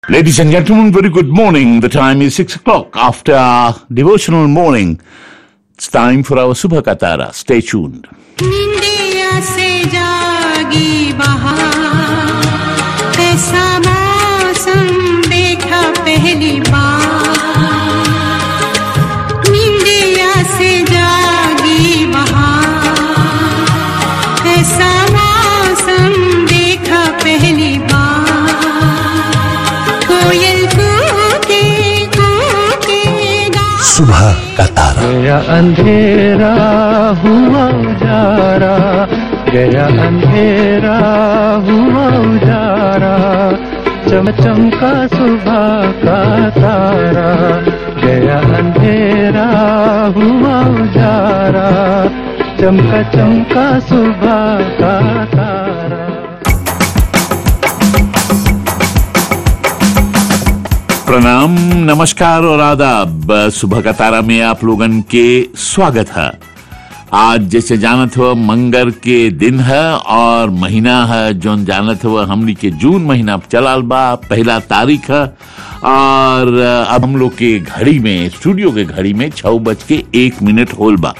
Ladies and gentlemen, very good morning. The time is 6 o'clock after our devotional morning. It's time for our Subha Katara. Stay tuned. निंदिया से जागी बहार ऐसा मौसम देखा पहली बार निंदिया से जागी बहार ऐसा मौसम देखा पहली बार कोयल कूके कूके गा सुबह का तारा गया अंधेरा हुआ उजारा गया अंधेरा हुआ उजारा चमचम का सुबह का तारा गया अंधेरा हुआ उजारा चमका चमका सुबह का तारा प्रणाम नमस्कार और आदाब सुबह का तारा में आप लोगन के स्वागत है आज जैसे जानत हो मंगर के दिन है और महीना है जोन जानत हो हमनी के जून महीना चलाल बा पहला तारीख है और अब हम लोग के घड़ी में स्टूडियो के घड़ी में छह बज के एक मिनट होल बा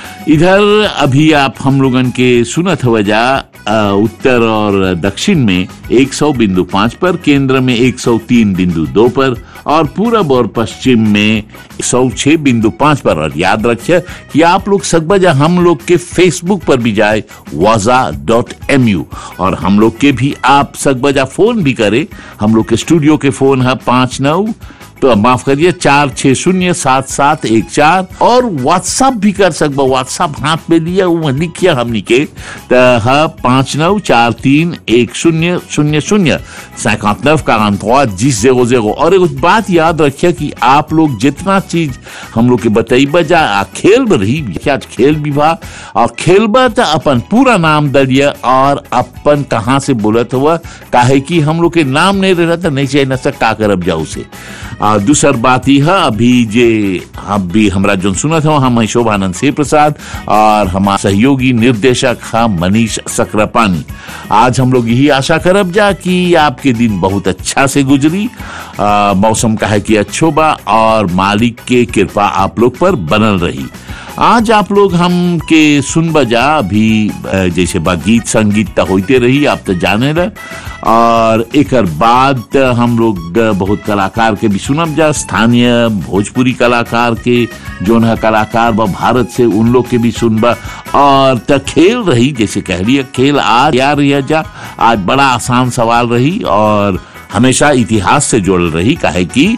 इधर अभी आप हम लोगन के सुनत हुआ जा अ, उत्तर और दक्षिण में 100 बिंदु पाँच पर केंद्र में 103 बिंदु दो पर और पूरब और पश्चिम में 106 बिंदु पाँच पर और याद रखिए कि आप लोग सकबजा हम लोग के फेसबुक पर भी जाए वाजा डॉट एम यू और हम लोग के भी आप सकबजा फोन भी करें हम लोग के स्टूडियो के फोन है पाँच नौ तो माफ करिए चार छह शून्य सात सात एक चार और व्हाट्सएप भी कर सकबो व्हाट्सएप हाथ में लिया वो लिखिए हमनी के त है पाँच नौ चार तीन एक शून्य शून्य शून्य सैकांत नव का जिस जेरो जेरो और एक बात याद रखिए कि आप लोग जितना चीज हम लोग के बताइबा जा आ खेल में रही क्या खेल विभाग और खेलबा तो अपन पूरा नाम दलिए और अपन कहाँ से बोलत हुआ काहे कि हम लोग के नाम नहीं रह तो नहीं चाहिए न सक का करब जाऊ से आ, दूसर बात यह है अभी जे हम भी हमरा जो सुनत हो हम हैं शोभानंद सिंह प्रसाद और हमारा सहयोगी निर्देशक है मनीष सक्रापानी आज हम लोग यही आशा करब जा कि आपके दिन बहुत अच्छा से गुजरी आ, मौसम का है कि अच्छो बा और मालिक के कृपा आप लोग पर बनल रही आज आप लोग हम के सुन बजा अभी अ, जैसे बा गीत संगीत तो होते रही आप तो जाने रहे और एक बाद त हम लोग बहुत कलाकार के भी सुनब जा स्थानीय भोजपुरी कलाकार के जोन है कलाकार बा भारत से उन लोग के भी सुनबा और त खेल रही जैसे कह रही खेल आज या रही जा आज बड़ा आसान सवाल रही और हमेशा इतिहास से जुड़ल रही काहे कि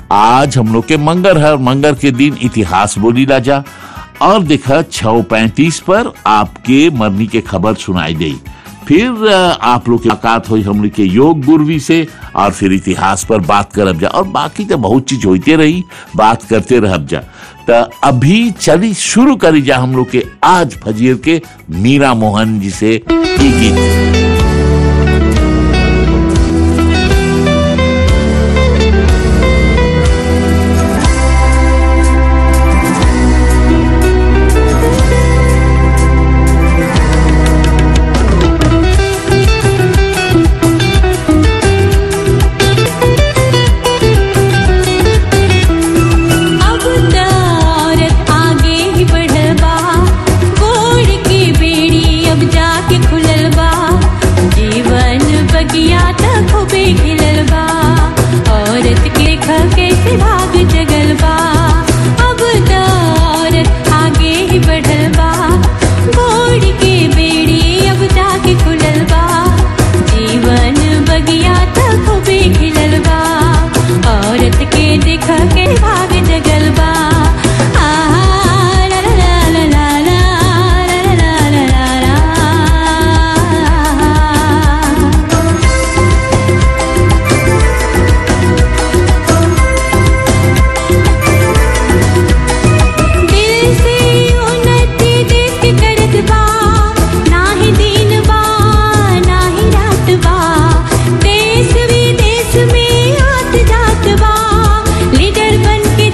आज हम लोग के मंगर है और मंगर के दिन इतिहास बोली ला जा और देखा छह पैंतीस पर आपके मरनी के खबर सुनाई दी फिर अ, आप लोग की मुलाकात हुई हम लोग के योग गुरवी से और फिर इतिहास पर बात करब जा और बाकी तो बहुत चीज होते रही बात करते रहब जा तो अभी चली शुरू करी जा हम लोग के आज फजीर के मीरा मोहन जी से ई गीत अब त औरत आगे ही बढ़ल बा गोड़ की बेड़ी अब जाके खुलल बा जीवन बगिया त खूबे खिलल बा औरत के देख कैसे भाग जगल बा अब त औरत आगे ही बढ़ल बा गोड़ की बेड़ी अब जाके खुलल बा जीवन बगिया त खूबे खिलल बा औरत के देख के भाग जगल बा आहा, ला ला ला ला ला ला, ला ला ला ला ला। दिल से उन्नति देश के करत बा नाही दिन बा नाही रात बा देश विदेश में आत जात बा लीडर बन के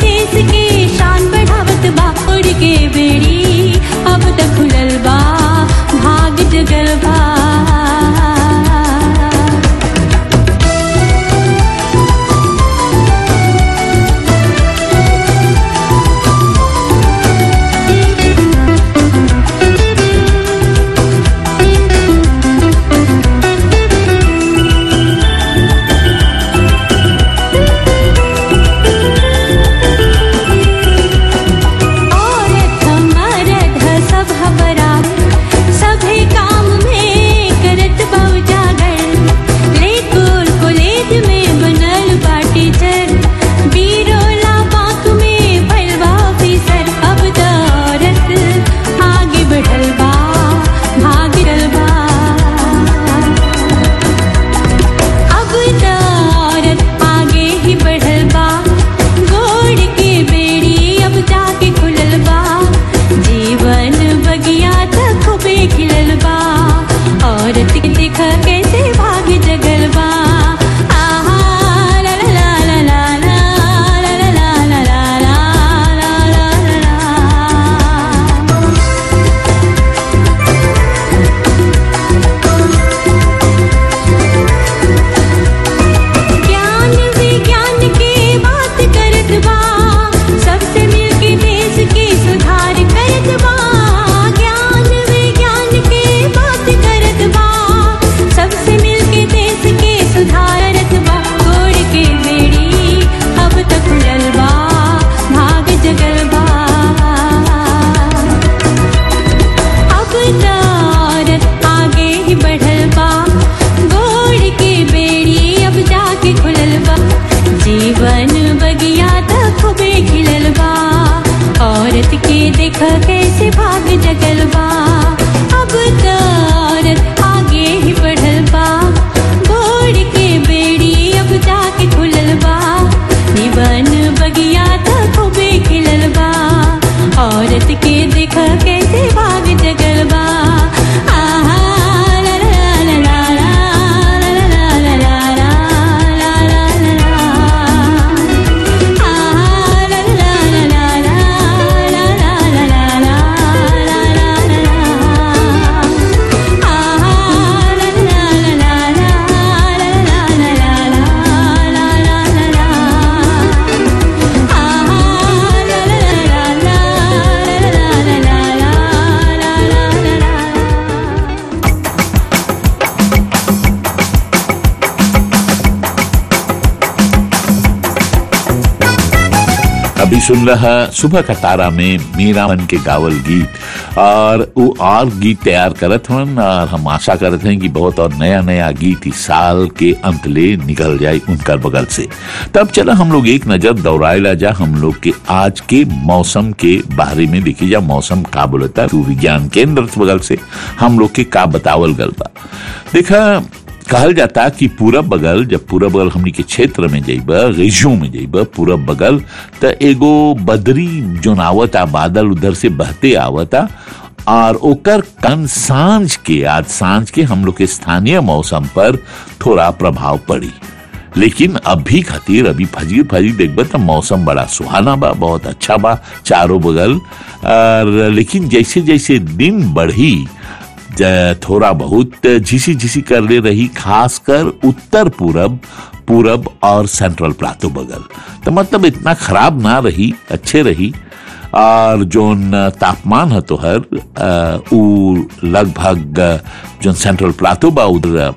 अभी सुन रहा सुबह का तारा में मीरा मन के गावल गीत और वो और गीत तैयार करत हन और हम आशा करत हैं कि बहुत और नया नया गीत इस साल के अंत ले निकल जाए उनका बगल से तब चला हम लोग एक नजर दौड़ाएला जा हम लोग के आज के मौसम के बारे में देखी जा मौसम का बोलता है विज्ञान केंद्र बगल से हम लोग के का बतावल गल बा देखा कहल जाता कि पूरब बगल जब पूरब बगल हमनी के क्षेत्र में जइब रेजियो में जइब पूरब बगल त एगो बदरी जोन आवता बादल उधर से बहते आवता और ओकर कन सांझ के आज सांझ के हम लोग के स्थानीय मौसम पर थोड़ा प्रभाव पड़ी लेकिन अभी खातिर अभी फजी फजी देखब तो मौसम बड़ा सुहाना बा बहुत अच्छा बा चारों बगल और लेकिन जैसे जैसे दिन बढ़ी ज- थोड़ा बहुत झिसी झिसी कर ले रही खासकर उत्तर पूरब पूरब और सेंट्रल प्लाटो बगल तो मतलब इतना खराब ना रही अच्छे रही और जोन तापमान है तो हर अ, उ लगभग अ, जोन सेंट्रल प्लाटो बा उधर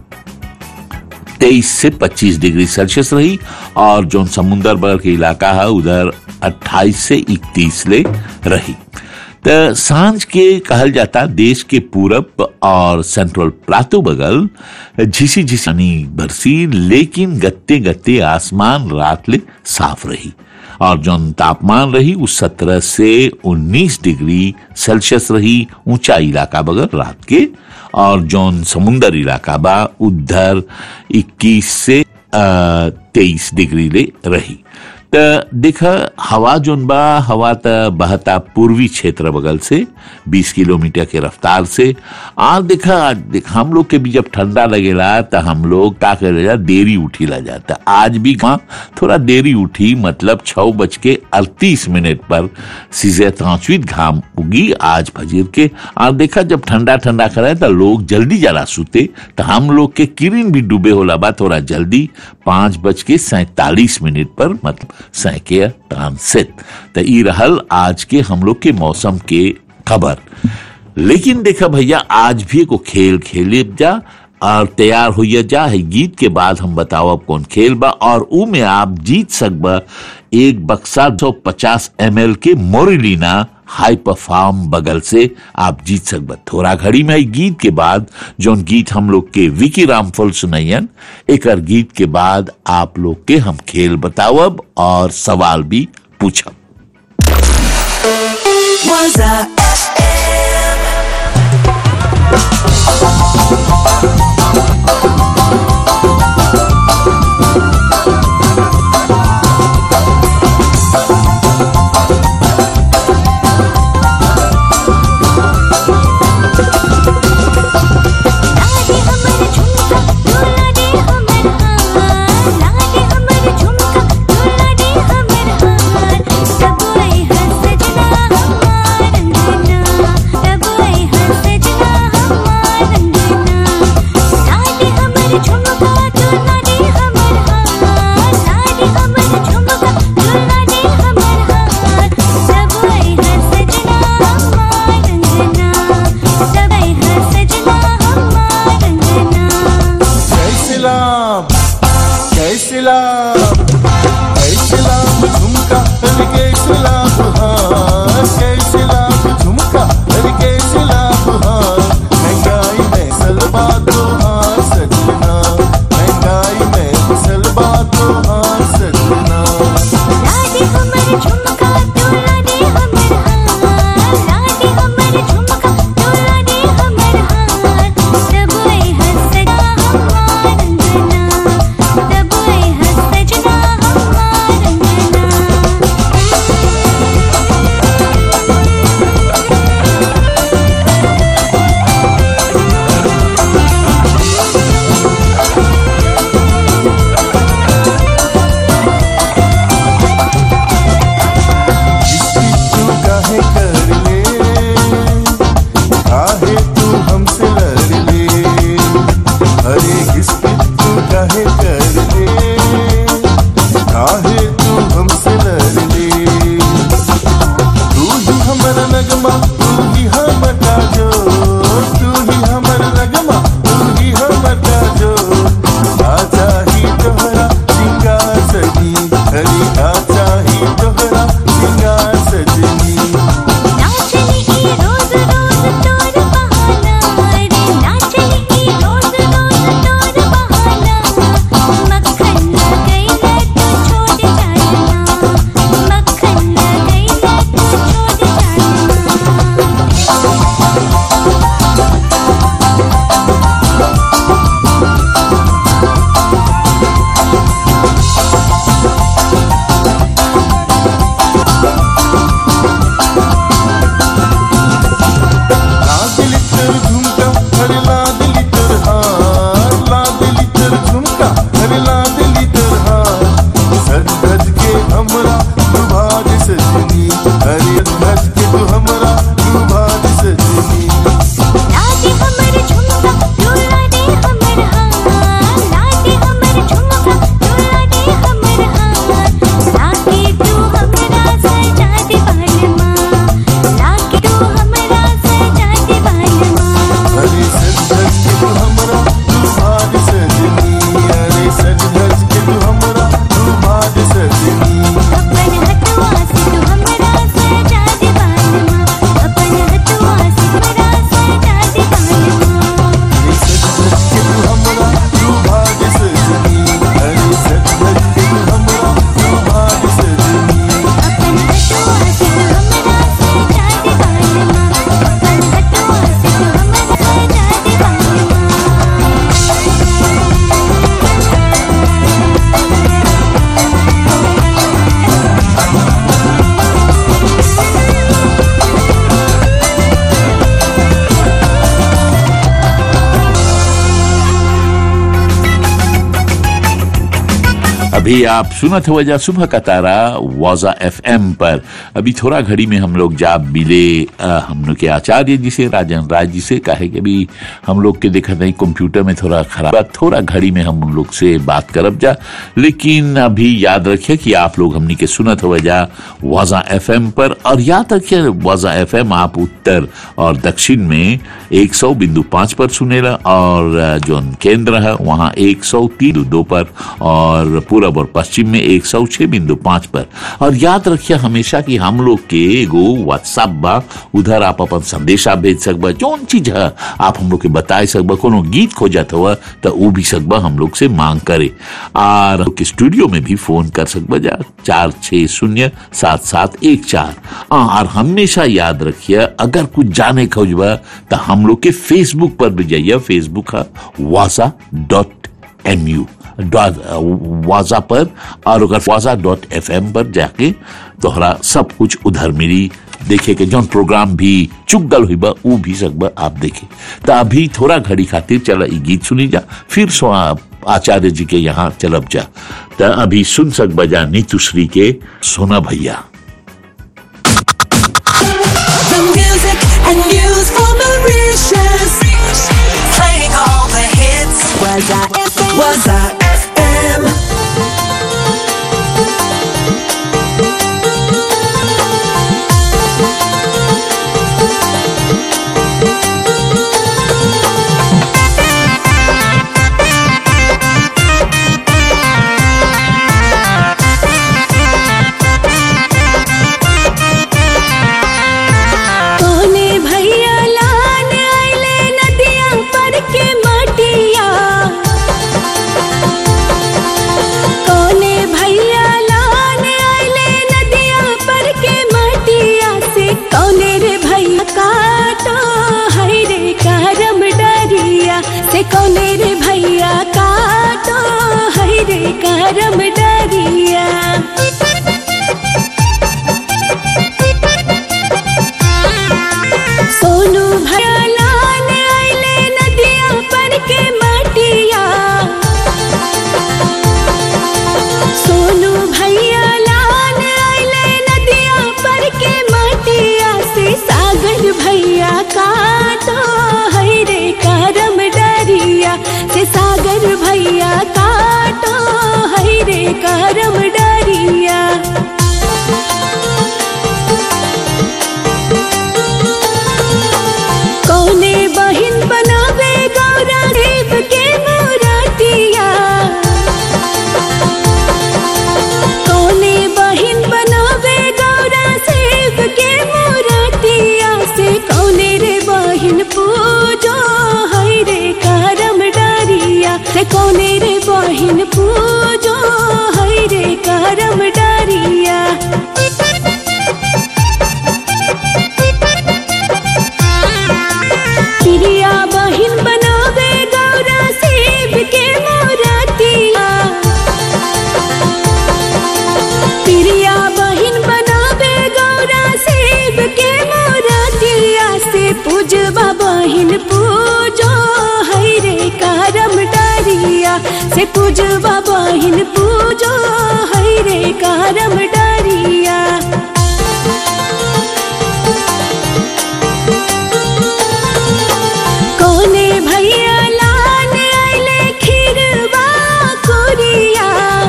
तेईस से 25 डिग्री सेल्सियस रही और जो समुंदर बगल के इलाका है उधर 28 से 31 ले रही तो सांझ के कहल जाता देश के पूरब और सेंट्रल प्लाटो बगल झिसी झिसानी बरसी लेकिन गत्ते गत्ते आसमान रात ले साफ रही और जो तापमान रही वो सत्रह से उन्नीस डिग्री सेल्सियस रही ऊंचा इलाका बगल रात के और जौन समुंदर इलाका बा उधर 21 से तेईस डिग्री ले रही त देखा हवा जोन बा हवा त बहता पूर्वी क्षेत्र बगल से 20 किलोमीटर के रफ्तार से आ देखा देख हम लोग के भी जब ठंडा लगेला त हम लोग का करेला देरी उठी ला जाता आज भी वहाँ थोड़ा देरी उठी मतलब छह बज के अड़तीस मिनट पर सीजे तांचवीत घाम उगी आज फजीर के और देखा जब ठंडा ठंडा करे तो लोग जल्दी जला सुते तो हम लोग के किरण भी डूबे होला बा थोड़ा जल्दी पांच बज के सैतालीस मिनट पर मतलब सैके ट्रांसित तो ई रहल आज के हम लोग के मौसम के खबर लेकिन देखा भैया आज भी को खेल खेले जा और तैयार होइए जा है गीत के बाद हम बताओ अब कौन खेल बा और ऊ में आप जीत सकबा एक बक्सा 250 एम के मोरिलीना हाई परफॉर्म बगल से आप जीत सकबा थोड़ा घड़ी में है गीत के बाद जोन गीत हम लोग के विकी रामफल सुनैयन एक गीत के बाद आप लोग के हम खेल बतावब और सवाल भी पूछब Waza लागे हमर झुमका तोला दे हमर हार लागे हमर झुमका तोला दे हमर हार सब आई हर सजना हमार रंगना सब आई हर सजना हमार रंगना लागे हमर झुमका तोला दे हमर हार लागे हमर झुमका तोला दे हमर हार सब आई हर सजना हमार रंगना सब आई हर सजना हमार रंगना कैसे लाम कैसे लाम कैसे लाम झुमका अरे कैसे लाम हार कैसे लाम झुमका अरे कैसे लाम हार महंगाई में सलबा तो हार सजना महंगाई में सलबा तो हार सजना लागे हमर झुमका तोला दे हमर हार लागे हमर झुमका तोला दे हमर हार सब आई हर सजना हमार रंगना सब आई हर सजना अभी आप सुनत हो वजह सुबह का तारा वाजा एफएम पर अभी थोड़ा घड़ी में हम लोग जा मिले अ, हम लोग के आचार्य जी से राजन राय जी से कहे कि अभी हम लोग के देखा नहीं कंप्यूटर में थोड़ा खराब बा, थोड़ा घड़ी में हम उन लोग से बात करब जा लेकिन अभी याद रखिए कि आप लोग हमनी के सुनत हो वजह वाजा एफएम पर और याद रखिए वाजा एफएम आप उत्तर और दक्षिण में एक सौ बिंदु पांच पर सुनेला और अ, जो केंद्र है वहाँ एक सौ तीन दो पर और पूरब और पश्चिम में एक सौ छह बिंदु पांच पर और याद रखिए हमेशा कि हम लोग के एगो व्हाट्सएप बा उधर आप अपन संदेशा भेज सकबा जौन चीज है आप हम लोग के बताए सकबा कोनो गीत खोजत हुआ तो वो भी सकबा हम लोग से मांग करे और हम लोग के स्टूडियो में भी फोन कर सकबा जा चार छह शून्य सात सात एक चार हाँ, और हमेशा याद रखिए अगर कुछ जाने खोजबा तो हम लोग के फेसबुक पर भी जाइए फेसबुक है वासा डॉट एम यू वाजा पर और अगर वाजा डॉट एफ एम पर जाके तोहरा सब कुछ उधर मिली देखे के जौन प्रोग्राम भी चुक गल हुई बा ऊ भी सकबा आप देखे तो अभी थोड़ा घड़ी खातिर चला ई गीत सुनी जा फिर सो आप आचार्य जी के यहाँ चलब जा तो अभी सुन सकबा जा नीतुश्री के सोना भैया The music and news for Mauritius. Playing all the hits. Was I FM? Was I FM? कोने भैया लान आइले नदिया पर के मटिया कोने भैया लान आइले नदिया पर के मटिया से कोने रे भैया काटो है रे करम डरिया से कोने रे भैया काटो है रे करम डरिया सोनू भैया लान आइले नदिया पर के मटिया सोनू भैया लान आइले नदिया पर के मटिया से सागर भैया काटो है रे करम डरिया से सागर भैया काटो है रे करम डरिया कौने बहिन बनावे गौरा देव के मूर्तिया कौने बहिन बनावे गौरा सेव के मूर्तिया से कौने रे बहिन पूजो है रे करम डरिया से कौने रे बहिन पूजो है रे करम डरिया प्रिया बहिन बनावे गौरा सेब के मोरतिया प्रिया बहिन बनावे गौरा सेब के मोरतिया से पूजवा बहिन पूजो है रे करम डरिया से पूजवा बहिन पूजो है रे करम डरिया कोने भैया लान आइले खीरवा कोरिया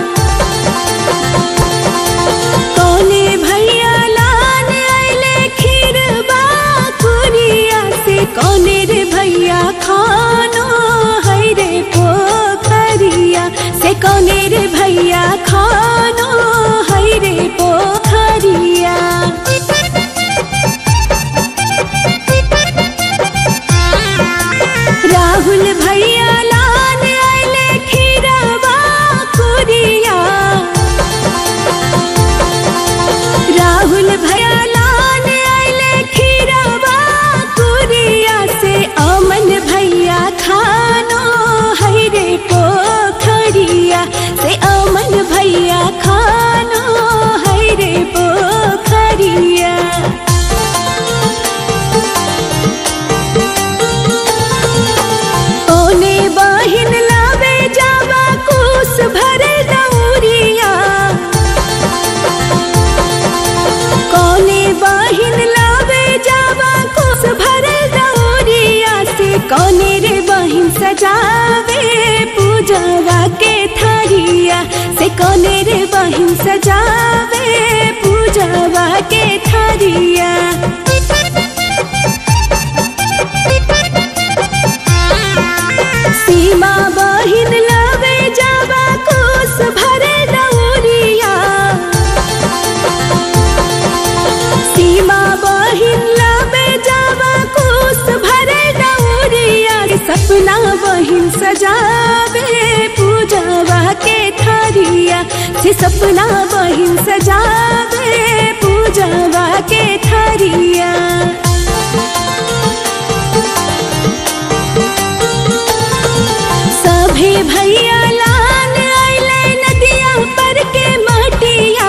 कोने भैया लान आइले खीरवा कोरिया से कोने रे भैया खानो है रे पोखरिया से कोने रे भैया बहिन सजावे पूजवा के थारिया सीमा बहिन लवे जावा कोस भरे दौरिया सीमा बहिन लवे जावा कोस भरे दौरिया सपना बहिन सजावे पूजवा के थारिया से सपना बहिन सजावे पूजवा के थारिया सभे भैया लान आइले नदिया पर के मटिया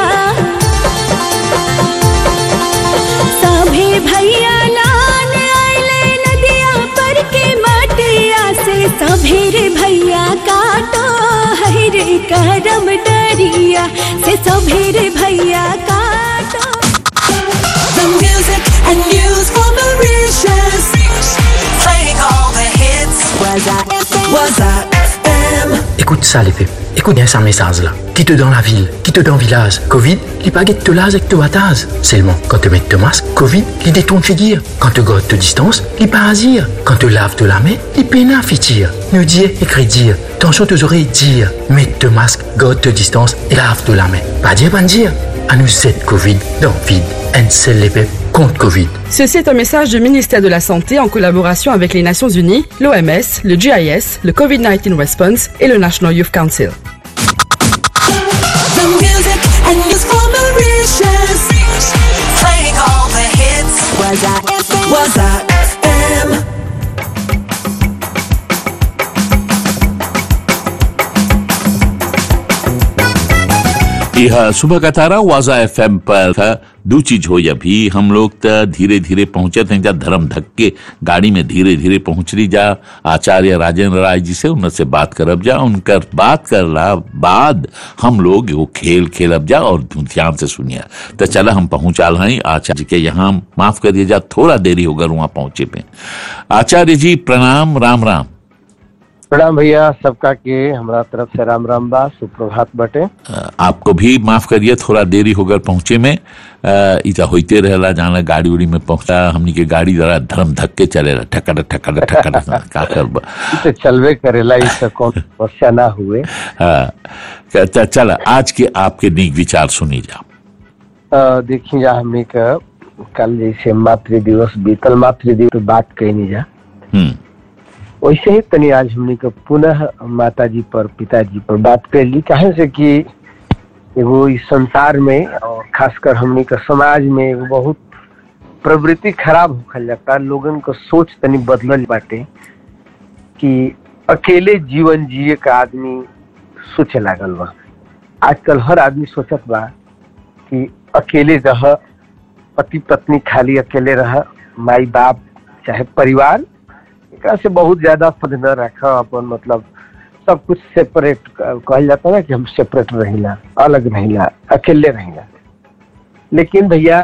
सभे भैया लान आइले नदिया पर के मटिया से सभे रे भैया काटो है रे करम डरिया से सभे रे भैया काटो The music and news for Mauritius. Playing all the hits. Was I FM? Was I FM? Écoute ça, les peuples. Écoute bien ça message là. Qui te dans la ville, qui te dans village. Covid, les baguettes te lase et te batase. Seulement, quand te mets te masque, Covid, les détourne fait dire. Quand te gote te distance, les parasire. Quand te lave te la main, les pénins fait dire. Ne dire, écrit dire. Tension tes oreilles dire. Mets te masque, gote te distance et lave te la main. Pas dire, pas dire. À nous cette Covid dans vide. Un seul les peuples contre Covid. Ceci est un message du ministère de la Santé en collaboration avec les Nations Unies, l'OMS, le GIS, le COVID-19 Response et le National Youth Council. The music and news for Mauritius. Playing all the hits. Was I FM? Was I FM? यह सुबह का तारा वाजा F पर था दो चीज हो अभी हम लोग तो धीरे धीरे पहुंचे थे जा धर्म धक्के गाड़ी में धीरे धीरे पहुंच रही जा आचार्य राजेंद्र राय जी से उनसे बात करब जा उनकर बात करला बाद हम लोग वो खेल खेलब जा और ध्यान से सुनिए तो चला हम पहुंचाल हैं आचार्य जी के यहाँ माफ करिए जा थोड़ा देरी होगा वहां पहुंचे पे आचार्य जी प्रणाम राम राम प्रणाम भैया सबका के हमरा तरफ से राम राम बा सुप्रभात बटे अ, आपको भी माफ करिए थोड़ा देरी होकर पहुंचे में अ, इता होते रहला जाना गाड़ी उड़ी में पहुंचा हमनी के गाड़ी जरा धर्म धक्के चले ठकर ठकर ठकर का करब ई तो चलवे करेला ई तो कौन समस्या ना हुए हाँ, च- चल आज के आपके नीक विचार सुनी जा अ, देखी जा हमने का कल जैसे मातृ दिवस बीतल मातृ दिवस पे बात कहनी जा हम्म वैसे ही तनी आज हमने का पुनः माता जी पर पिताजी पर बात कर ली काहे से कि एगो इस संसार में और खासकर हमने का समाज में एगो बहुत प्रवृत्ति खराब होखल जाता लोगन का सोच तनी बदलल बाटे कि अकेले जीवन जिए का आदमी सोचे लागल बा आजकल हर आदमी सोचत बा कि अकेले रह पति पत्नी खाली अकेले रह माई बाप चाहे परिवार एकरा से बहुत ज्यादा पद न रख अपन मतलब सब कुछ सेपरेट कहल जाता है ना कि हम सेपरेट रहिला अलग रहिला अकेले रहिला लेकिन भैया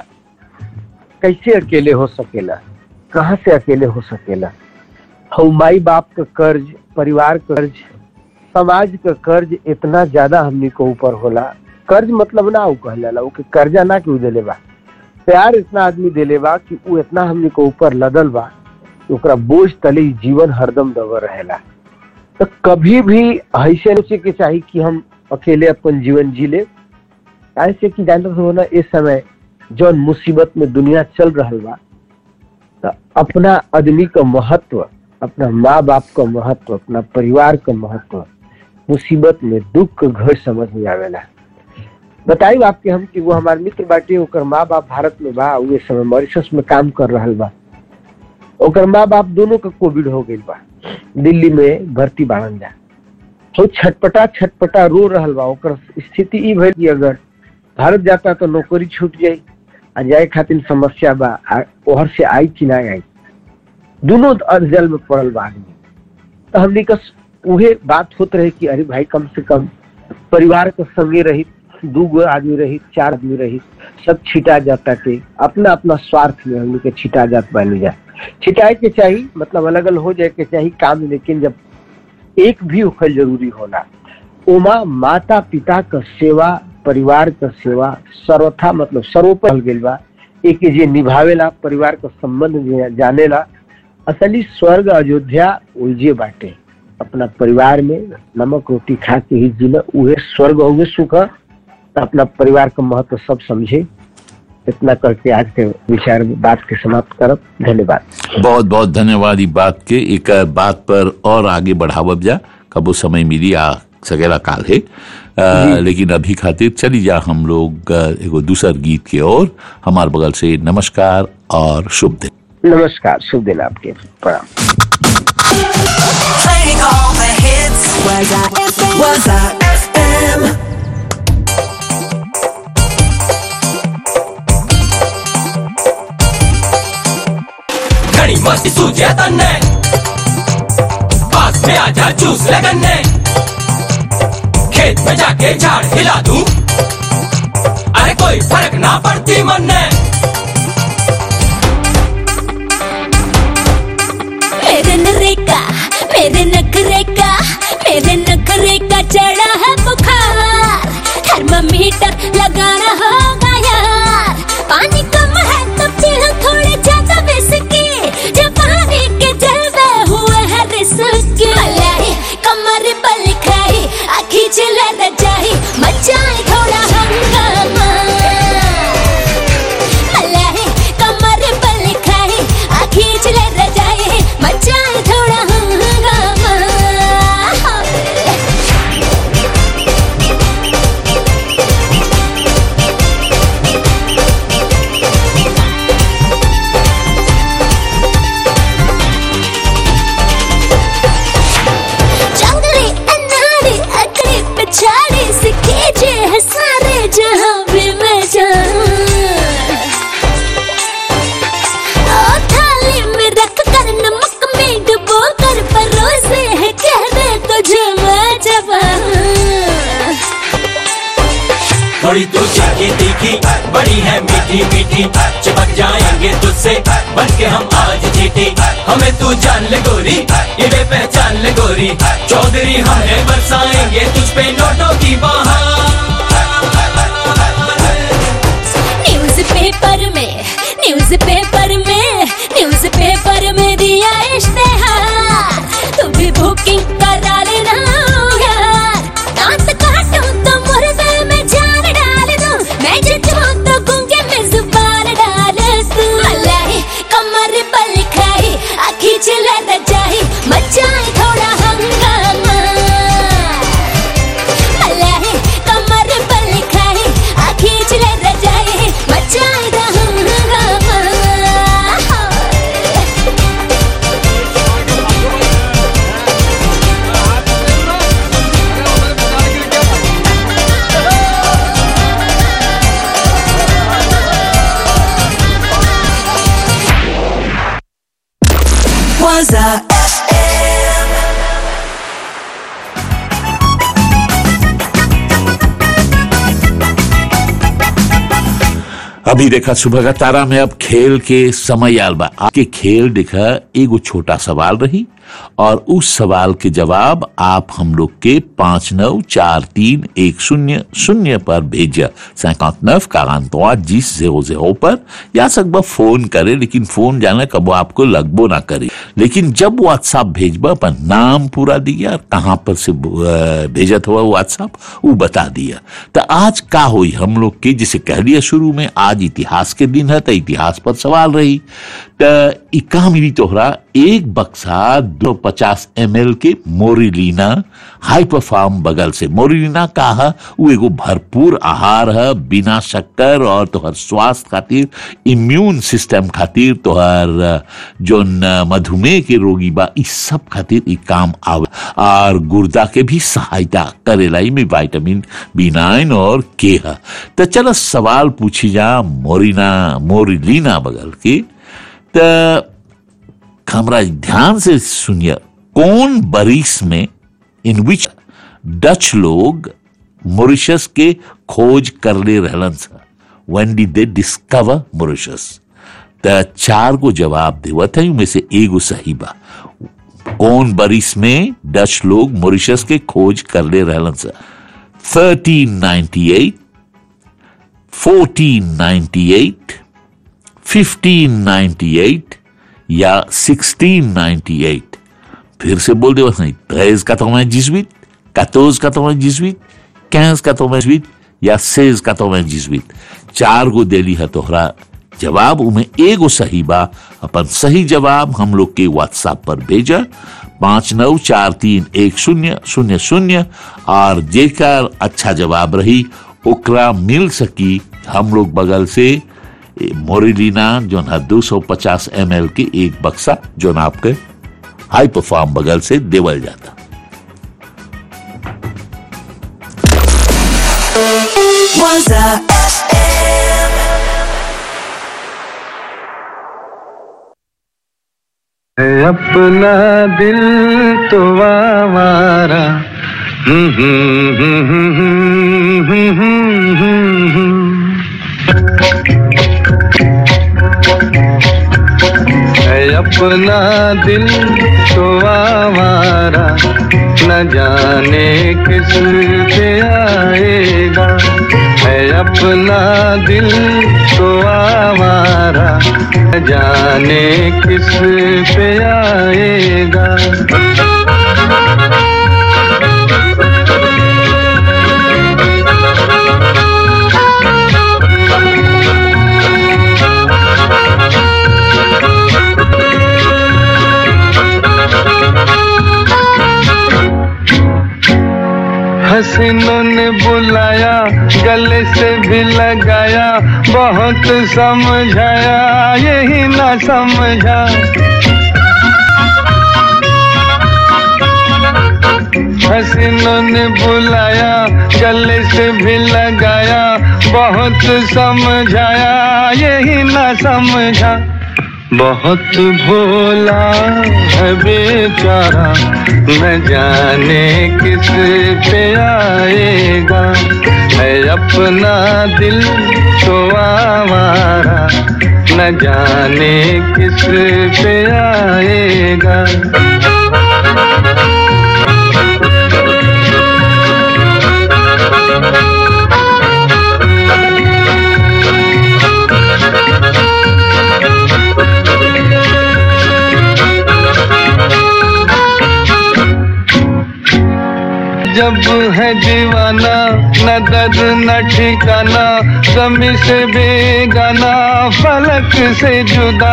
कैसे अकेले हो सकेला कहाँ से अकेले हो सकेला हम माई बाप का कर्ज परिवार का कर्ज समाज का कर्ज इतना ज्यादा हमनी को ऊपर होला कर्ज मतलब ना ऊ कहल जाला ऊ के कर्जा ना कि ऊ देले बा प्यार इतना आदमी देले बा कि ऊ इतना हमनी को ऊपर लदल बा कि ओकरा बोझ तले ही जीवन हरदम दबर रहेला तो कभी भी ऐसे सोचे के चाही कि हम अकेले अपन जीवन जी ले ऐसे कि जानते हो ना इस समय जौन मुसीबत में दुनिया चल रहल बा तो अपना आदमी का महत्व अपना माँ बाप का महत्व अपना परिवार का महत्व मुसीबत में दुख का घर समझ में आवेला बताई आपके हम कि वो हमारे मित्र बाटे ओकर माँ बाप भारत में बा उ इस समय मॉरिशस में काम कर रहल बा ओकर माँ बाप दोनों का कोविड हो गई बा दिल्ली में भर्ती बाड़न जा तो छटपटा छटपटा रो रहल बा ओकर स्थिति ई भइल कि अगर भारत जाता तो नौकरी छूट जाई आ जाए खातिर समस्या बा आ ओहर से आई कि ना आई दोनों जल में पड़ल बा आदमी तो हमने का उहे बात होत रहे कि अरे भाई कम से कम परिवार के संगे रही दू गो आदमी रही चार आदमी रही सब छिटा जाता के अपना अपना स्वार्थ में हम लोग के छिटा जात बन जाए छिटाए के चाहिए मतलब अलग अलग हो जाए के चाहिए काम लेकिन जब एक भी उखल जरूरी होला ओमा माता पिता का सेवा परिवार का सेवा सर्वथा मतलब सर्वोपरि गेल बा एक जे निभावेला परिवार का संबंध जे जानेला असली स्वर्ग अयोध्या उलझे बाटे अपना परिवार में नमक रोटी खा के ही जीना उहे स्वर्ग हुए सुख ह। तो अपना परिवार का महत्व सब समझे इतना करके आज के विचार बात के समाप्त करब धन्यवाद बहुत बहुत धन्यवाद ई बात के एक बात पर और आगे बढ़ावब जा कबो समय मिली आ सकेला काल है अ, लेकिन अभी खातिर चली जा हम लोग अ, एगो दूसर गीत के ओर हमार बगल से नमस्कार और शुभ दिन नमस्कार शुभ दिन आपके प्रणाम Playing all the hits. Was I FM? Was I FM? घड़ी मस्ती सूझे तन्ने पास में आजा जूस लगन्ने खेत में जाके झाड़ हिला दूं अरे कोई फर्क ना पड़ती मन्ने मेरे नरेगा मेरे नखरे का मेरे नखरे का चढ़ा है बुखार थर्मामीटर लगाना होगा यार पानी कम है तो पीना थोड़े ज्यादा बिस्की जब पानी के जलवे हुए हैं रिस्की मलाई कमर बल खाई आखी चिल्ला रजाई मचाए थोड़ा हंगामा मलाई कमर बल खाई आखी चिल्ला रजाई मचाए थोड़ा हंगामा जंगली अनाड़ी अकड़ी पिछाड़ी सीखे जे है सारे जहां भी मैं जाऊं ओ थाली में रख कर नमक में डुबो कर परोसे है कह दे तुझे मैं जवान थोड़ी तू चाकी तीखी बड़ी है मीठी मीठी चिपक जाएंगे तुझसे बन के हम आज जीती हमें तू जान ले गोरी ये वे पहचान ले गोरी चौधरी हमें बरसाएंगे तुझ पे नोटों की बहार न्यूज पेपर में न्यूज पेपर में न्यूज पेपर में दिया इश्तेहार तू भी बुकिंग करा लेना यार दांत काटूं तो मुर्दे में जान डाल दूं मैं जितूं तो गूंगे में जुबान डाल दूं मलाई कमर बल खाई आखी चिल्ला रजाई मचाए थोड़ा हंगामा मलाई कमर बल खाई आखी चिल्ला रजाई मचाए दा हंगामा Was I FM? अभी देखा सुबह का तारा में अब खेल के समय आल बा आपके खेल देखा एगो छोटा सवाल रही और उस सवाल के जवाब आप हम लोग के पांच नौ चार तीन एक शून्य शून्य पर भेजिए सैकांत नफ कारांतवा जिस जेरो जेरो पर या सकबा फोन करे लेकिन फोन जाने कब आपको लगबो ना करे लेकिन जब व्हाट्सएप भेजबा अपन नाम पूरा दिया और कहाँ पर से अ, भेजत हुआ व्हाट्सएप वो बता दिया तो आज का हुई हम लोग के जिसे कह दिया शुरू में आज इतिहास के दिन है तो इतिहास पर सवाल रही तो इका मिली तोहरा एक बक्सा दो पचास एम एल के मोरिलीना हाइपर फार्म बगल से मोरिलीना का है वो एगो भरपूर आहार है बिना शक्कर और तोहर स्वास्थ्य खातिर इम्यून सिस्टम खातिर तोहर अ, जोन अ, मधुमेह के रोगी बा इस सब खातिर ई काम आवे और गुर्दा के भी सहायता करेला ई में विटामिन बी नाइन और के है तो चलो सवाल पूछी जा मोरिना मोरिलीना बगल के तो हमरा ध्यान से सुनिए कौन बरिस में इन विच डच लोग मॉरिशस के खोज कर ले रहलन सा when did they discover Mauritius त चार को जवाब देवत है में से एगो सही बा कौन बरिस में डच लोग मॉरिशस के खोज कर ले रहलन सा 1398 1498 1598 या 1698 फिर से बोल दे बस नहीं 13 98 14 98 15 98 या 16 98 चार गो देली है तोहरा जवाब उमें एगो सही बा अपन सही जवाब हम लोग के व्हाट्सएप पर भेजा पाँच नौ चार तीन एक शून्य शून्य शून्य और जेकर अच्छा जवाब रही ओकरा मिल सकी हम लोग बगल से ए, मोरिलीना जो है दो सौ पचास एम एल के एक बक्सा जो न आपके हाई परफॉर्म बगल से देवल जाता Was a FM. है अपना दिल तो आवारा हम्म, हम्म, हम्म, हम्म, हम्म, हम्म, हम्म, हम्म। है अपना दिल तो आवारा न जाने किस पे आएगा है अपना दिल तो आवारा न जाने किस पे आएगा हसीनों ने बुलाया गले से भी लगाया बहुत समझाया यही ना समझा हसीनों ने बुलाया गले से भी लगाया बहुत समझाया यही ना समझा बहुत भोला है बेचारा न जाने किस पे आएगा है अपना दिल तो आवारा न जाने किस पे आएगा जब है दीवाना न दर्द न ठिकाना गमी से बेगाना फलक से जुदा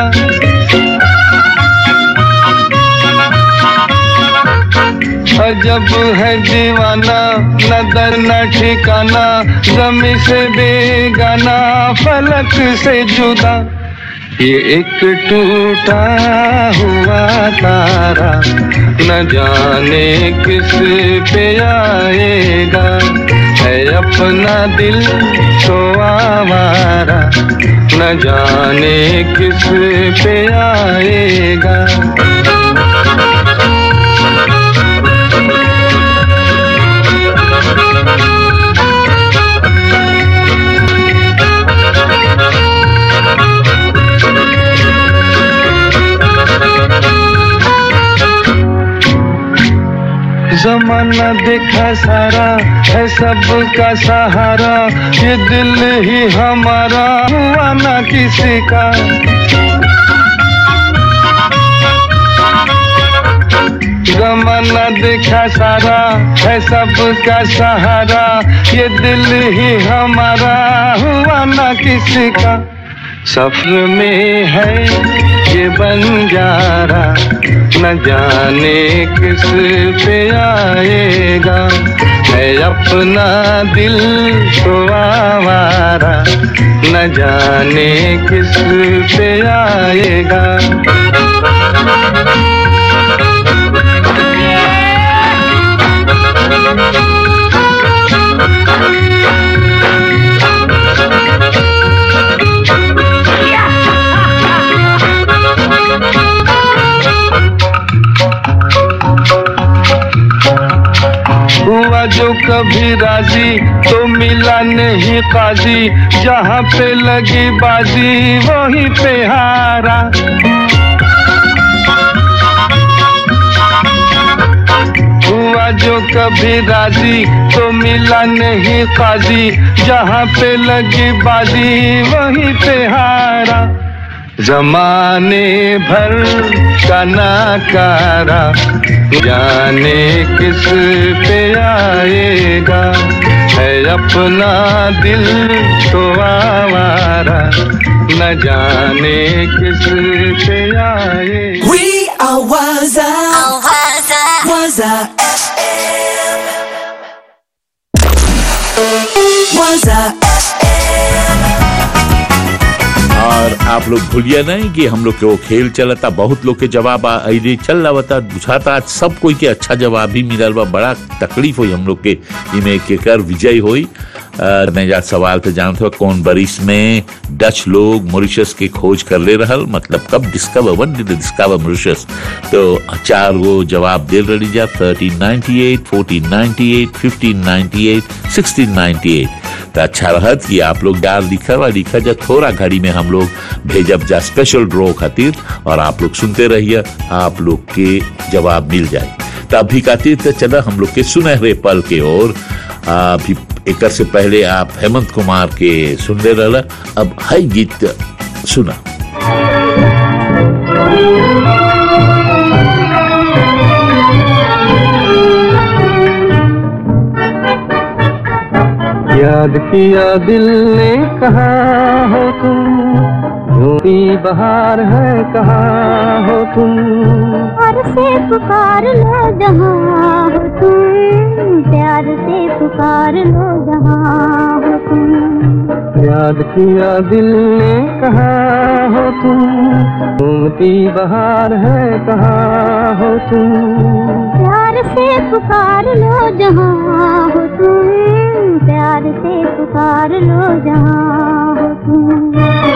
और जब है दीवाना न दर न ठिकाना गमी से बेगाना फलक से जुदा ये एक टूटा हुआ तारा न जाने किस पे आएगा है अपना दिल तो आवारा न जाने किस पे आएगा जमाना देखा सारा है सबका सहारा ये दिल ही हमारा हुआ ना किसी का जमाना देखा सारा है सबका सहारा ये दिल ही हमारा हुआ ना किसी का सफर में है ये बंजारा न जाने किस पे आएगा है अपना दिल तो आवारा न जाने किस पे आएगा हुआ जो कभी राजी तो मिला नहीं काजी जहाँ पे लगी बाजी वहीं पे हारा हुआ हुआ जो कभी राजी तो मिला नहीं काजी जहाँ पे लगी बाजी वहीं पे हारा जमाने भर का नाकारा जाने किस पे आएगा है अपना दिल तो आवारा न जाने किस पे आएगा We are Waza. Waza FM. Waza और आप लोग भूलिए नहीं कि हम लोग के वो खेल चलता बहुत लोग के जवाब आइले चल रहा बुझाता आज सब कोई के अच्छा जवाब भी मिलल बा बड़ा तकलीफ हुई हम लोग के इमे केकर विजय हुई नहीं जा सवाल तो जानते हो कौन बरिस में डच लोग मॉरिशस के खोज कर ले रहल मतलब कब discover when did discover Mauritius तो चार गो जवाब दे रही जा 1398 1498 1598 1698 तो अच्छा रहत कि आप लोग डाल लिखा वा लिखा जा थोड़ा घड़ी में हम लोग भेजब जा स्पेशल ड्रॉ खातिर और आप लोग सुनते रहिए आप लोग के जवाब मिल जाए तो अभी खातिर तो चला हम लोग के सुनहरे पल के ओर अभी एक से पहले आप हेमंत कुमार के सुनने रहा अब है गीत सुना याद किया दिल ने कहा हो तुम झूठी बहार है कहा हो तुम प्यार से पुकार लो जहाँ हो तुम प्यार से पुकार लो जहाँ हो तुम याद किया दिल ने कहा हो तुम घूमती बहार है कहा हो तुम प्यार से पुकार लो जहाँ हो तुम प्यार से पुकार लो जहाँ हो तुम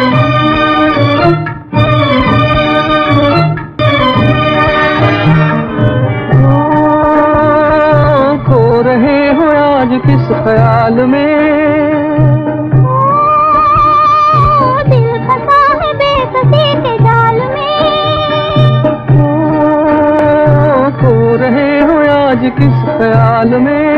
खो रहे हो आज किस ख्याल में दिल फंसा है बेकसी के जाल में खो रहे हो आज किस ख्याल में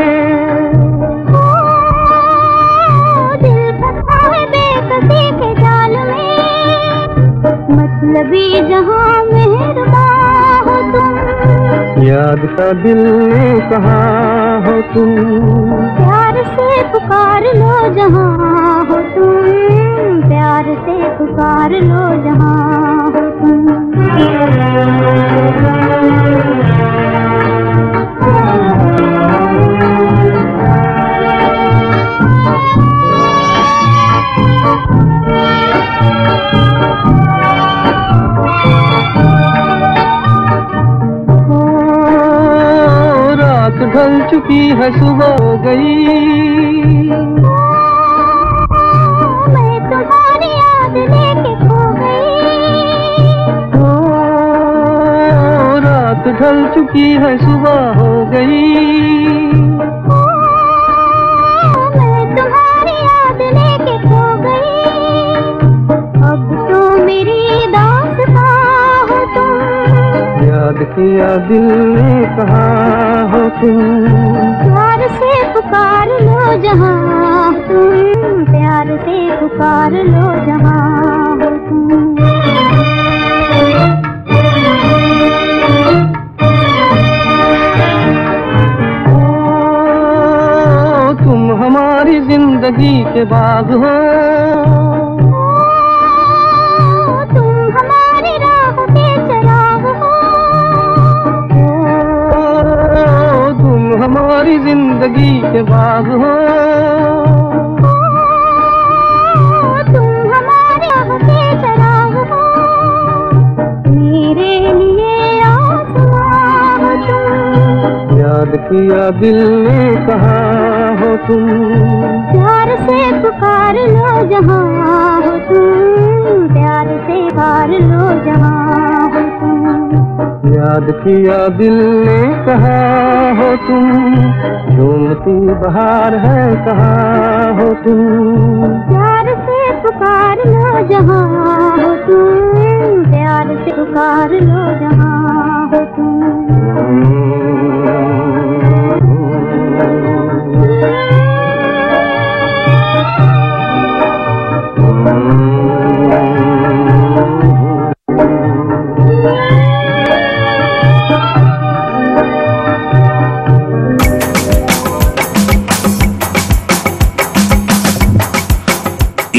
दिल फंसा है बेकसी के जाल में मतलबी जहाँ मेहरबा हो तुम याद का दिल ने कहा हो तुम प्यार से पुकार लो जहाँ हो तुम प्यार से पुकार लो जहाँ हो ओ, रात ढल चुकी है सुबह हो गई मैं तुम्हारी याद लेके खो गई ओ, रात ढल चुकी है सुबह हो गई मैं तुम्हारी याद लेके खो गई अब तो मेरी दास्तां हो तुम याद किया दिल ने कहा हो तुम प्यार से पुकार लो जहाँ तुम प्यार से पुकार लो जहाँ हो तुम ओ, तुम हमारी जिंदगी के बाग हो तुम हमारी राह के चराग हो ओ, तुम हमारी जिंदगी के बाग हो तुम हमारी राह के चराग हो मेरे लिए आसमां हो तुम याद किया दिल ने कहा हो तुम प्यार से पुकार लो जहाँ हो तुम प्यार से पुकार लो जहाँ हो तुम याद किया दिल ने कहा हो तुम झूमती बहार है कहा हो तुम प्यार से पुकार लो जहाँ हो तुम प्यार से पुकार लो जहाँ हो तुम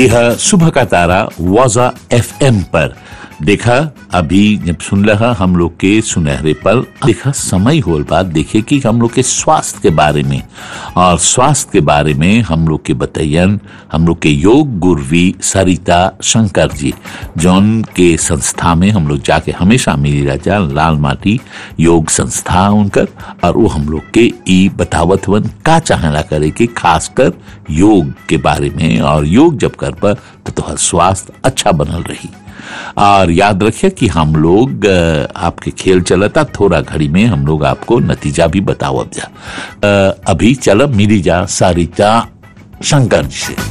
यह सुबह का तारा वाजा एफएम पर देखा अभी जब सुन रहा हम लोग के सुनहरे पल देखा समय होल बात देखे कि हम लोग के स्वास्थ्य के बारे में और स्वास्थ्य के बारे में हम लोग के बतैयन हम लोग के योग गुरवी सरिता शंकर जी जौन के संस्था में हम लोग जाके हमेशा मिली राजा लाल माटी योग संस्था उनकर और वो हम लोग के ई बतावत वन का चाहला करे कि खासकर योग के बारे में और योग जब कर पर तो तोहर स्वास्थ्य अच्छा बनल रही और याद रखिए कि हम लोग अ, आपके खेल चलता थोड़ा घड़ी में हम लोग आपको नतीजा भी बतावब जा अ, अभी चलब मिली जा सारिता शंकर जी से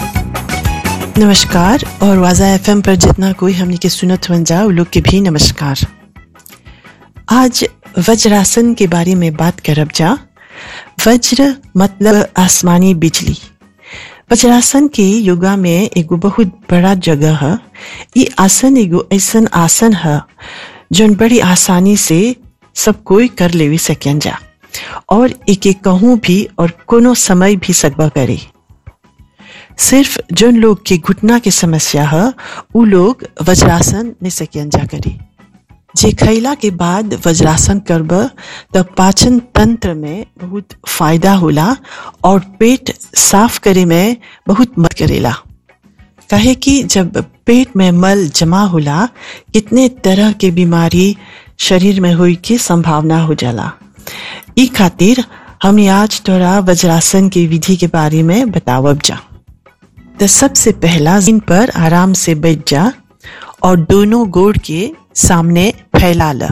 नमस्कार और वाजा एफएम पर जितना कोई हमने के सुनत बन जा लोग के भी नमस्कार आज वज्रासन के बारे में बात करब जा वज्र मतलब आसमानी बिजली वज्रासन के योगा में एगो बहुत बड़ा जगह है ये आसन एगो ऐसन आसन है जौन बड़ी आसानी से सब कोई कर लेवी सकन जा और एके कहूँ भी और कोनो समय भी सकबा करे सिर्फ जोन लोग के घुटना के समस्या है उ लोग वज्रासन नहीं सकन जा करे जे खैला के बाद वज्रासन करब तब पाचन तंत्र में बहुत फायदा होला और पेट साफ करे में बहुत मदद करेला कहे कि जब पेट में मल जमा होला कितने तरह के बीमारी शरीर में हुई की संभावना हो जाला ई खातिर हम आज तोरा वज्रासन की विधि के बारे में बतावब जा तो सबसे पहला जमीन पर आराम से बैठ जा और दोनों गोड़ के सामने फैला ल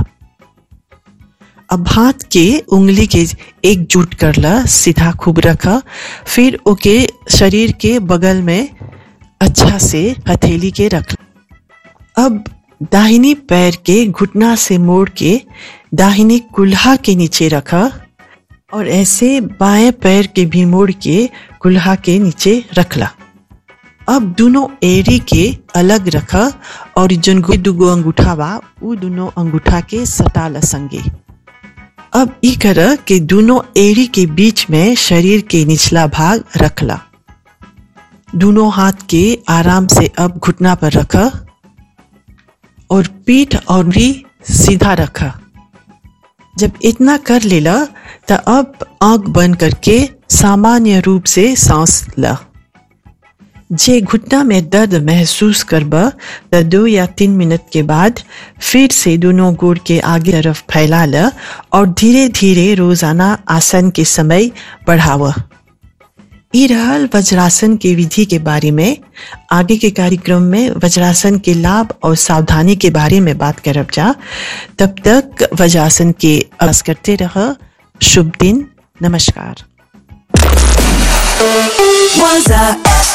अब हाथ के उंगली के एकजुट कर ल सीधा खूब रख फिर ओके शरीर के बगल में अच्छा से हथेली के रख अब दाहिनी पैर के घुटना से मोड़ के दाहिनी कुल्हा के नीचे रख और ऐसे बाएं पैर के भी मोड़ के कुल्हा के नीचे रखला अब दोनों एड़ी के अलग रख और जन गो दुगो अंगूठा बा उ दोनों अंगूठा के सटा ल संगे अब ई कर के दोनों एड़ी के बीच में शरीर के निचला भाग रखला दोनों हाथ के आराम से अब घुटना पर रख और पीठ और भी सीधा रख जब इतना कर लेला तो अब आंख बंद करके सामान्य रूप से सांस ला जे घुटना में दर्द महसूस करब तो दो या तीन मिनट के बाद फिर से दोनों गोड़ के आगे तरफ फैला ल और धीरे धीरे रोजाना आसन के समय बढ़ाव ई रहल वज्रासन के विधि के बारे में आगे के कार्यक्रम में वज्रासन के लाभ और सावधानी के बारे में बात करब जा तब तक वज्रासन के अभ्यास करते रह शुभ दिन नमस्कार Waza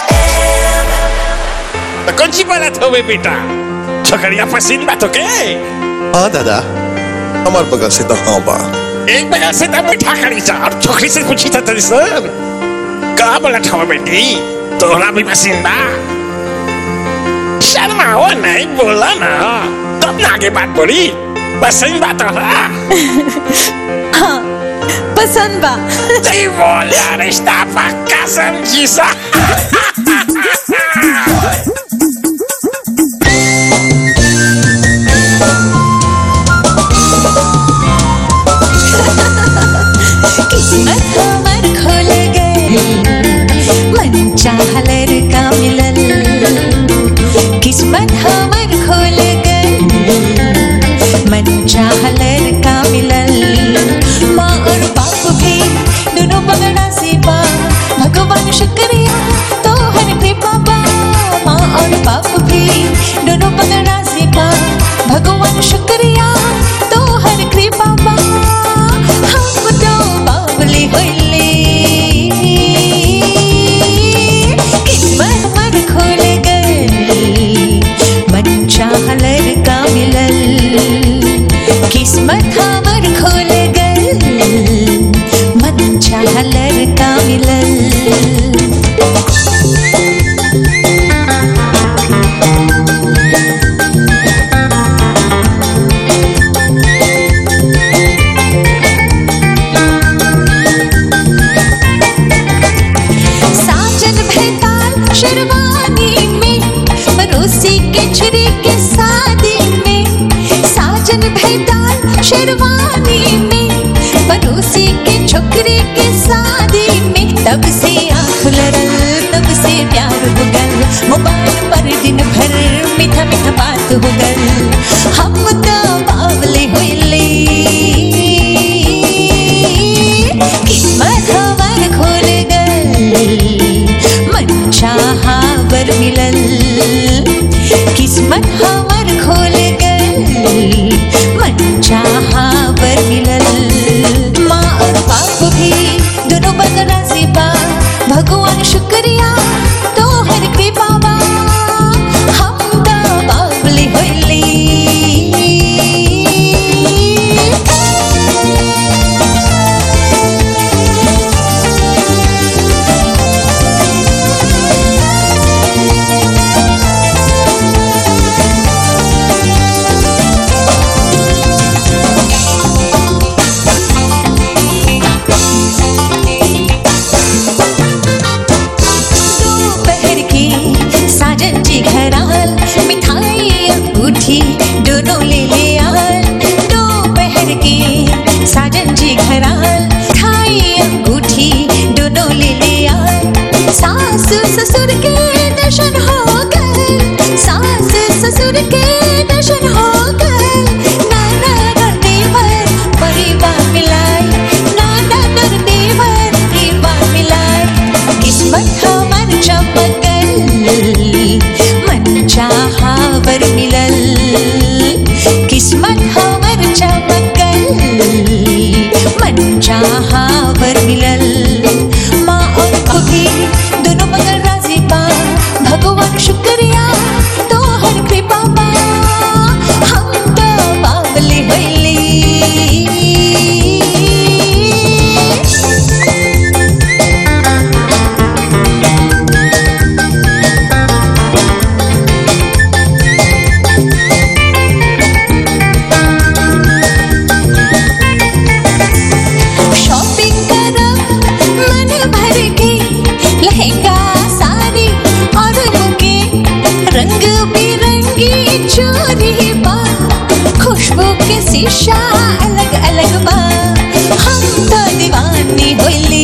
तो कौन सी बात हो बे बेटा छोकरिया पसंद बात हो के हाँ दादा हमार बगल से तो हाँ बा एक बगल से तब बैठा करी सा और छोकरी से पूछी था तेरी सर का बोला था बेटी तोहरा भी पसंद बा शर्माओ नहीं बोला ना तब ना आगे बात बोली पसंद बा तोहरा हाँ पसंद बा सही बोला रिश्ता पक्का समझी सा किस्मत हमर खोल गए मन चाहलर का मिलल किस्मत हमर खोल गए मन चाहलर का मिलल माँ और बाप भी दोनों पगड़ा से बा भगवान शुक्रिया तो हर कृपा बा माँ और बाप भी दोनों पगड़ा से बा भगवान शुक्रिया तो हर कृपा बा हम तो बावली होइले किस्मत मन खोल गए मन चाहलर का मिलल किस्मत हमर खोल गए मन चाहलर का मिलल साजन भेताल शेरवानी मछरी के शादी में साजन भेटाल शेरवानी में पड़ोसी के छोकरी के शादी में तब से आंख लड़ल तब से प्यार हो गल मोबाइल पर दिन भर मीठा मीठा बात हो गल हम तो बावले होइले किस्मत हमार खोल गल मन चाहा बर मिलल किस्मत हमार खोल गल मन चाहा बर मिलल माँ और बाप भी दोनों बदला से बा भगवान शुक्रिया तो हर के बाबा हम तो बाबले होइली दोपहर की साजन जी घर आल मिठाई अंगूठी दोनों ले ले आल दोपहर की साजन जी घर आल मिठाई अंगूठी दोनों ले ले आल सास ससुर के दर्शन हो गए सास ससुर के दर्शन हो गए नाना और देवर परिवार मिलाए नाना और देवर परिवार मिलाए किस्मत हमर चमकल मन चाहा बर मिलल किस्मत हमर चमकल मन चाहा बर मिलल माँ और खुदी दोनों मगर राजी बा भगवान शुक्रिया तो हर कृपा बा हम तो बावले होइली शॉपिंग करब मन भर के लहंगा साड़ी और बुके रंग बिरंगी चोरी बा खुशबू के शीशा अलग अलग बा हम तो दीवानी होइली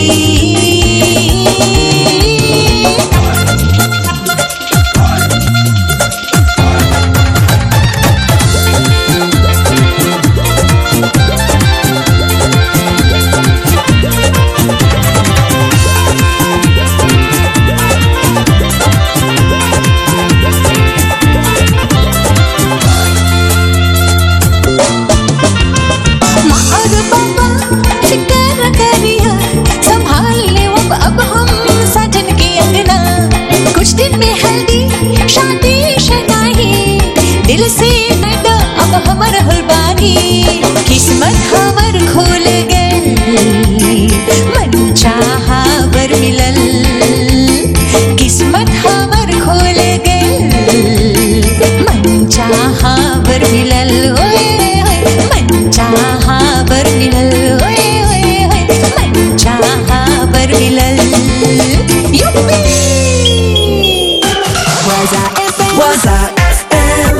माँ और पापा फिकर करिया संभाल ले अब अब हम साजन के अंगना कुछ दिन में हल्दी शादी शनाही दिल से नड अब हमर हलबानी किस्मत हमर खोल गई मन चाहा बर मिलल किस्मत हमर खोल गई मन चाहा बर मिलल ओए ओए मन चाहा बर मिलल ओए ओए ओए मन चाहा बर मिलल युप्पी Waza FM. Waza FM.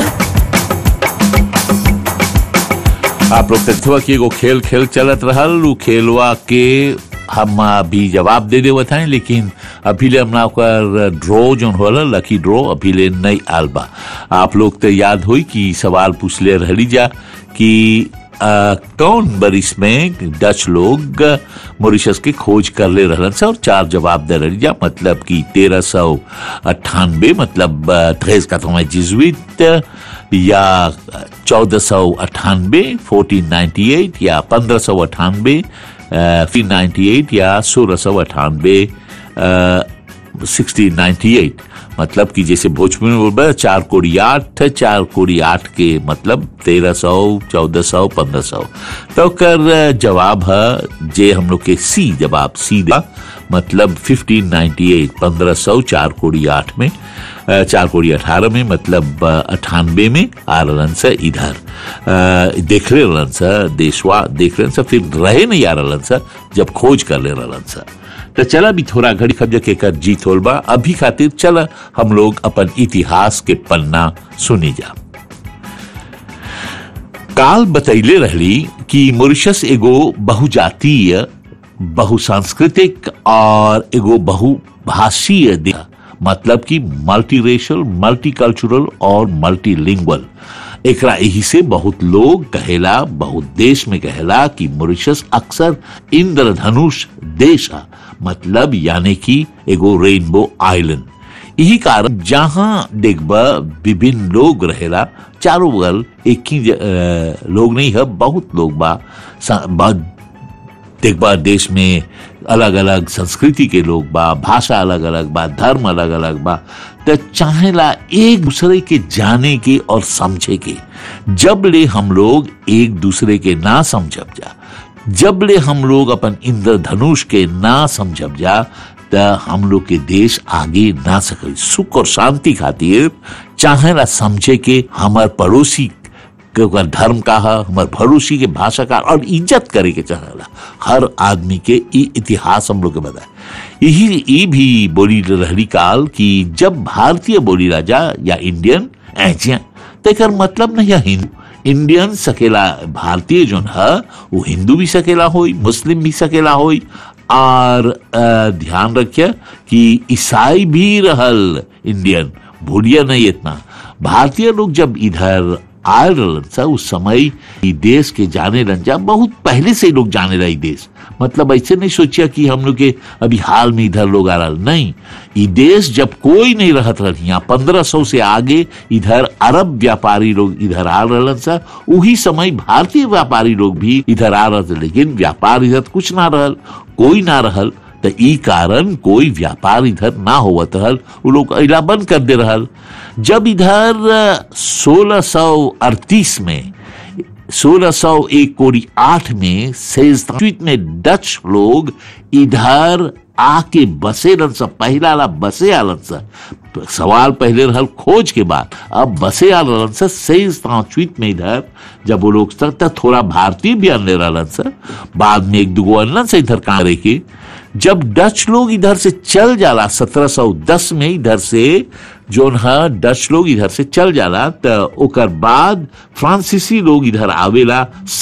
आप लोग देखते कि एगो खेल खेल चलत रहल उ खेलवा के हम अभी जवाब दे देवत हैं लेकिन अभी ले हमरा ओकर ड्रॉ जोन होला लकी ड्रॉ अभी ले नहीं आल बा आप लोग तो याद हुई कि सवाल पूछले रहली जा कि अ, कौन बरिस में डच लोग मॉरिशस की खोज कर ले रहलन से और चार जवाब दे रही जा मतलब कि तेरह सौ अट्ठानबे मतलब थ्रेस का तो जिजुइट या चौदह सौ अट्ठानबे फोर्टीन नाइन्टी एट या पंद्रह सौ अट्ठानबे फिर नाइन्टी एट या सोलह सौ अट्ठानबे सिक्सटीन नाइन्टी एट मतलब कि जैसे भोजपुरी में बोल चार कोड़ी आठ चार कोड़ी आठ के मतलब तेरह सौ चौदह सौ पंद्रह सौ तो कर जवाब है जे हम लोग के सी जवाब सी दा मतलब फिफ्टीन नाइन्टी एट पंद्रह सौ चार कोड़ी आठ में अ, चार कोड़ी अठारह में मतलब अठानबे में आ रहलन से इधर अ, देख रहे रहलन से देशवा देख रहे से फिर रहे नहीं आ रहलन से जब खोज कर ले रहलन से तो चला भी थोड़ा घड़ी खब के कर जीत होल बा अभी खातिर चला हम लोग अपन इतिहास के पन्ना सुनी जा काल बतैले रहली कि मॉरिशस एगो बहुजातीय बहुसांस्कृतिक और एगो बहुभाषीय देश मतलब कि मल्टी रेशल मल्टी कल्चरल और मल्टीलिंगुअल एकरा यही से बहुत लोग कहेला बहुत देश में कहेला कि मॉरिशस अक्सर इंद्रधनुष देश है मतलब यानी कि एगो रेनबो आइलैंड यही कारण जहां देखबा विभिन्न लोग रहेला चारों बगल एक ही ज- अ, लोग नहीं है बहुत लोग बा सा- बा देखबा देश में अलग अलग संस्कृति के लोग बा भाषा अलग अलग बा धर्म अलग अलग बा तो चाहेला एक दूसरे के जाने के और समझे के जब ले हम लोग एक दूसरे के ना समझब जा जब ले हम लोग अपन इंद्रधनुष के ना समझब जा त हम लोग के देश आगे ना सके सुख और शांति खातिर चाहेला समझे के हमार पड़ोसी के ओकर धर्म का है हमार भरोसी के भाषा का और इज्जत करे के चाहेला हर आदमी के ई इतिहास हम लोग के बताए यही ई भी बोली रहली काल कि जब भारतीय बोली राजा या इंडियन ऐसे तेकर मतलब नहीं है हिंदू इंडियन सकेला भारतीय जोन है वो हिंदू भी सकेला होई मुस्लिम भी सकेला होई और अ, ध्यान रखिए कि ईसाई भी रहल इंडियन भूलिए नहीं इतना भारतीय लोग जब इधर आए रहलन सा उस समय ई देश के जाने रन जा बहुत पहले से ही लोग जाने रहे देश मतलब ऐसे नहीं सोचिया कि हम लोग के अभी हाल में इधर लोग आ रहा नहीं ई देश जब कोई नहीं रहत रह यहाँ पंद्रह सौ से आगे इधर अरब व्यापारी लोग इधर आ रहलन सा उही समय भारतीय व्यापारी लोग भी इधर आ रहे थे लेकिन व्यापार इधर कुछ ना रहल कोई ना रहल तो ई कारण कोई व्यापार इधर ना होवत रहल वो लोग अइला बंद कर दे रहल जब इधर सोलह सौ अड़तीस में सोलह सौ एक कोड़ी आठ में सेजवीत में डच लोग इधर आके बसे रन सा पहला ला बसे आलन सा सवाल पहले रहल खोज के बाद अब बसे आलन सा सेज तांचवीत में इधर जब वो लोग तक तक थोड़ा भारतीय भी अनले रहलन सा बाद में एक दुगो अनलन से इधर कहाँ रहे के जब डच लोग इधर से चल जाला 1710 में इधर से जोन है डच लोग इधर से चल जाला त ओकर बाद फ्रांसीसी लोग इधर आवेला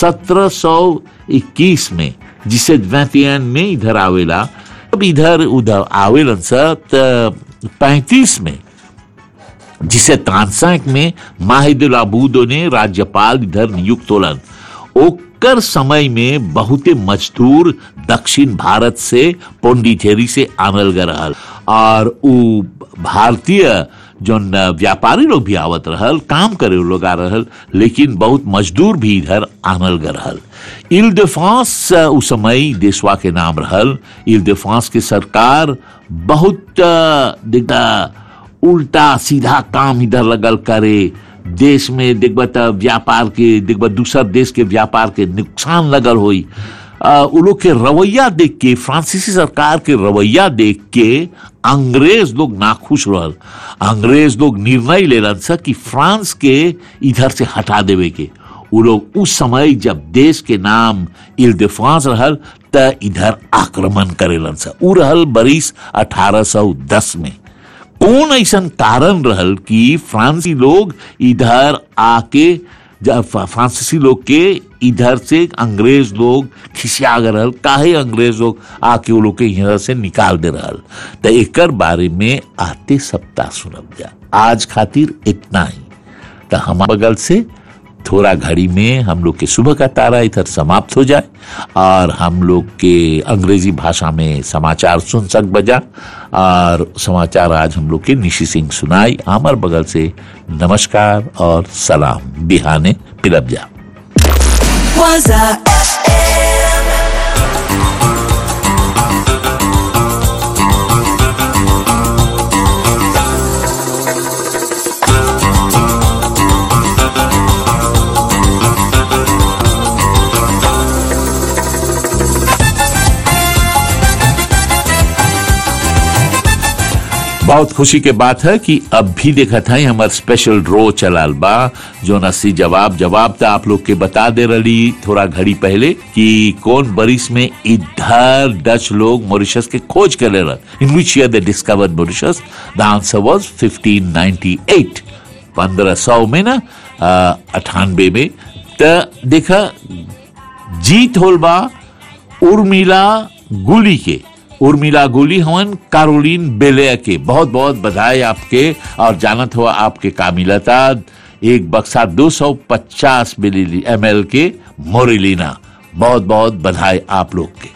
1721 में जिसे वेतियन में इधर आवेला अब इधर उधर आवेलन सा त पैंतीस में जिसे तानसेक में माहिदुल अबूदो ने राज्यपाल इधर नियुक्त होलन ओकर समय में बहुते मजदूर दक्षिण भारत से पोंडिचेरी से आनल गए रहल और उ भारतीय जो व्यापारी लोग भी आवत रहल काम करे उ लोग आ रहल लेकिन बहुत मजदूर भी इधर आनल गए रहल इल डिफांस उस समय देशवा के नाम रहल इल डिफांस के सरकार बहुत अ, देखा उल्टा सीधा काम इधर लगल करे देश में देखबा त व्यापार के देखबा दूसर देश के व्यापार के नुकसान लगल होई आ, उ लोग के रवैया देख के फ्रांसीसी सरकार के रवैया देख के अंग्रेज लोग नाखुश रहल अंग्रेज लोग निर्णय लेलन सा कि फ्रांस के इधर से हटा देवे के उ लोग उस समय जब देश के नाम इल डिफांस रहल त इधर आक्रमण करेलन सा उ रहल बरिस 1810 में कौन ऐसा कारण रहल कि फ्रांसी लोग इधर आके जब फ्रा- फ्रांसीसी लोग के इधर से अंग्रेज लोग खिसिया गए रहल काहे अंग्रेज लोग आके वो लोग के यहाँ से निकाल दे रहल तो एकर बारे में आते सप्ताह सुनब जा आज खातिर इतना ही तो हमारे बगल से थोड़ा घड़ी में हम लोग के सुबह का तारा इधर समाप्त हो जाए और हम लोग के अंग्रेजी भाषा में समाचार सुन सक बजा और समाचार आज हम लोग के निशी सिंह सुनाई हमार बगल से नमस्कार और सलाम बिहाने पिलब जा Waza बहुत खुशी के बात है कि अब भी देखा था हमार स्पेशल ड्रॉ चलाल बा जो नसी जवाब जवाब था आप लोग के बता दे रही थोड़ा घड़ी पहले कि कौन बरिस में इधर डच लोग मॉरिशस के खोज कर रहे in which year they discovered Mauritius the answer was 1598 पंद्रह सौ में ना अठानबे में त देखा जीत होल बा उर्मिला गुली के उर्मिला गुली हवन कारोलिन बेले के बहुत बहुत बधाई आपके और जानत हुआ आपके कामिलता एक बक्सा 250 मिली एम के मोरिलीना बहुत बहुत बधाई आप लोग के